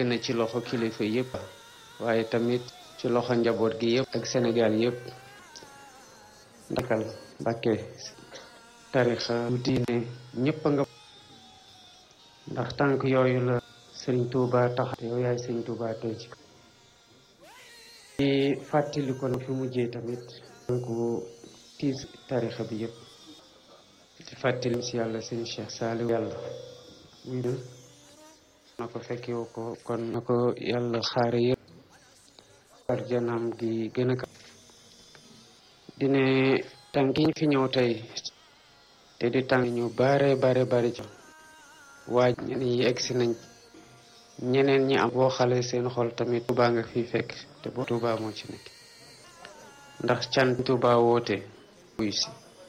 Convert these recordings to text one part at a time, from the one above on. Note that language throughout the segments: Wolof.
na ci loxo kilifa yëpp waaye tamit ci loxo njaboot gi yëpp ak Sénégal yëpp ndakal Mbàkke tarixa yu diine ñëpp a nga ndax tànk yooyu la sëriñ Touba tax yow yaay sëriñ Touba tey ci ci fàttali ko fi mujjee tamit tànku tiis tarixa bi yëpp di fàttali si yàlla sëriñ Cheikh Saliou yàlla muy na ko fekkewu ko kon na ko yàlla xaare yëpp arjanaam gi gën a ka dine tànk yi fi ñëw tey te di tànk ñu bare bare bare ci waaj ñeneen yi egsi nañ ñeneen ñi am boo xale seen xol tamit Tuuba nga fi fekk te boo Tuuba moo ci nekk ndax can Tuuba woote wuy si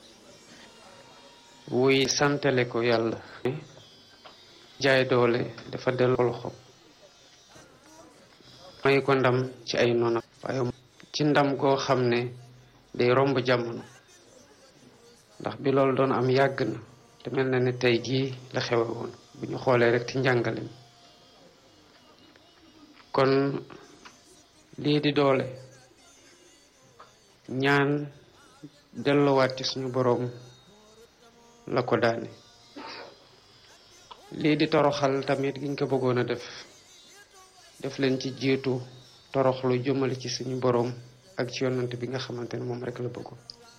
wuy santale ko yàlla jaay doole dafa delloo loxo may ko ndam ci ay noonam waaye ci ndam goo xam ne day romb jamono ndax bi loolu doon am yàgg na te mel na ne tey jii la xewe woon bu ñu xoolee rek ci njàngale mi kon lii di doole ñaan delluwaat ci suñu boroom la ko daane lii di toroxal tamit giñ ko bëggoon a def def leen ci jiitu toroxlu jëmale ci suñu boroom ak ci yonante bi nga xamante ne moom rek la bëggoon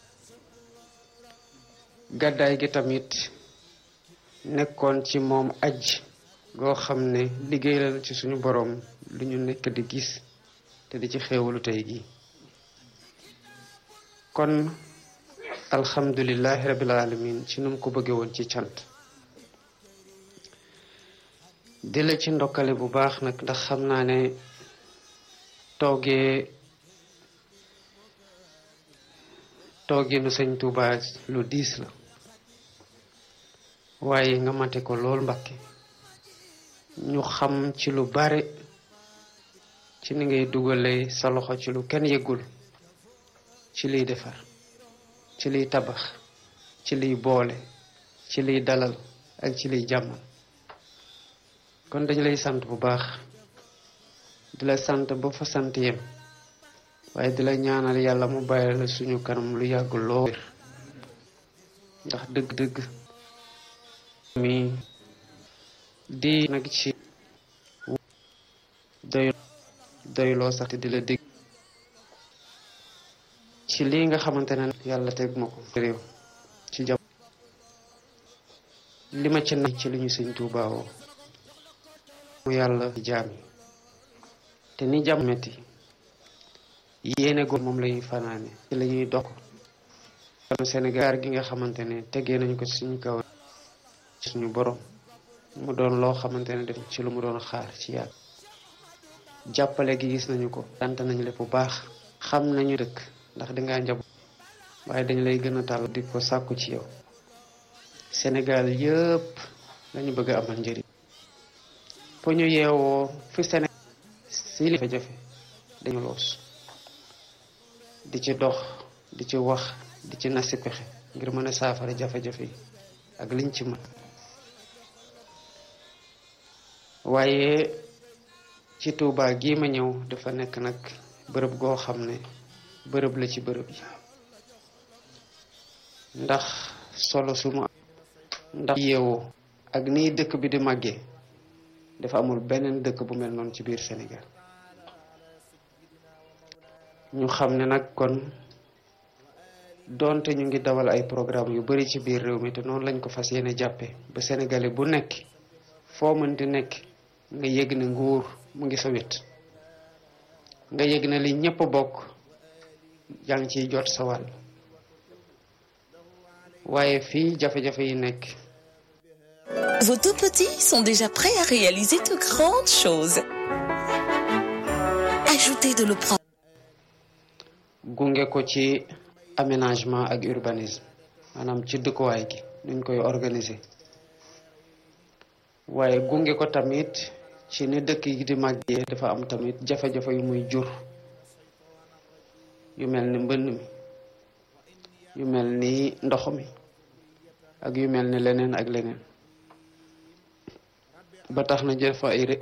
gàddaay gi tamit nekkoon ci moom aj goo xam ne liggéey la ci suñu boroom lu ñu nekk di gis te di ci xéewalu tey gi kon alhamdulillahi rabbil alamin ci nu mu ko bëggee woon ci cant di la ci ndokkale bu baax nag ndax xam naa ne toogee tooginu sëñ Tuuba lu diis la waaye nga mate ko lool Mbàkke ñu xam ci lu bare ci ni ngay dugalee sa loxo ci lu kenn yëgul ci liy defar ci liy tabax ci liy boole ci liy dalal ak ci liy jàmmal kon dañu lay sant bu baax di la sant ba fa sant yem waaye di la ñaanal yàlla mu bàyyi la suñu kanam lu yàgg loo ndax dëgg-dëgg mi di nag ci doy doyloo sax te di la dégg ci lii nga xamante ne yàlla teg ma ko réew ci jam li ma ci nag ci li ñu sëñ Tuubaa woo mu yàlla jaam yi te ni jàmm metti yéene go moom lañuy fanaane ci la ñuy dox kon Sénégal gi nga xamante ne tegee nañu ko suñu kaw suñu borom mu doon loo xamante ne def ci lu mu doon xaar ci yàlla jàppale gi gis nañu ko sant nañu lépp bu baax xam nañu dëkk ndax dangaa njaboot waaye dañ lay gën a tàll di ko sàkku ci yow Sénégal yëpp lañu bëgg a amal njëriñ fu ñu yeewoo fi Sénégal si li jafe dañu loos di ci dox di ci wax di ci nasi pexe ngir mën a saafara jafe-jafe yi ak liñ ci mën waaye ci Tuubaa gii ma ñëw dafa nekk nag bërëb goo xam ne bërëb la ci bërëb yi ndax solo su mu ndax yeewoo ak nii dëkk bi di màggee dafa amul beneen dëkk bu mel noonu ci biir Sénégal ñu xam ne nag kon doonte ñu ngi dawal ay programme yu bari ci biir réew mi te noonu lañ ko fas yéene jàppe ba sénégalais bu nekk foo mën di nekk nga yëg ne nguur mu ngi sa wet nga yëg ne li ñépp bokk yaa ngi ciy jot sa wàll waaye fii jafe-jafe yi nekk Vos tout petits sont déjà prêts à réaliser de grandes choses. Ajoutez de l'eau propre. gunge ko ci aménagement ak urbanisme maanaam ci dëkkuwaay gi nuñ koy organiser waaye gunge ko tamit ci ni dëkk yi di màggee dafa am tamit jafe-jafe yu muy jur yu mel ni mbënn mi yu mel ni ndox mi ak yu mel ni leneen ak leneen ba tax na jël fa ay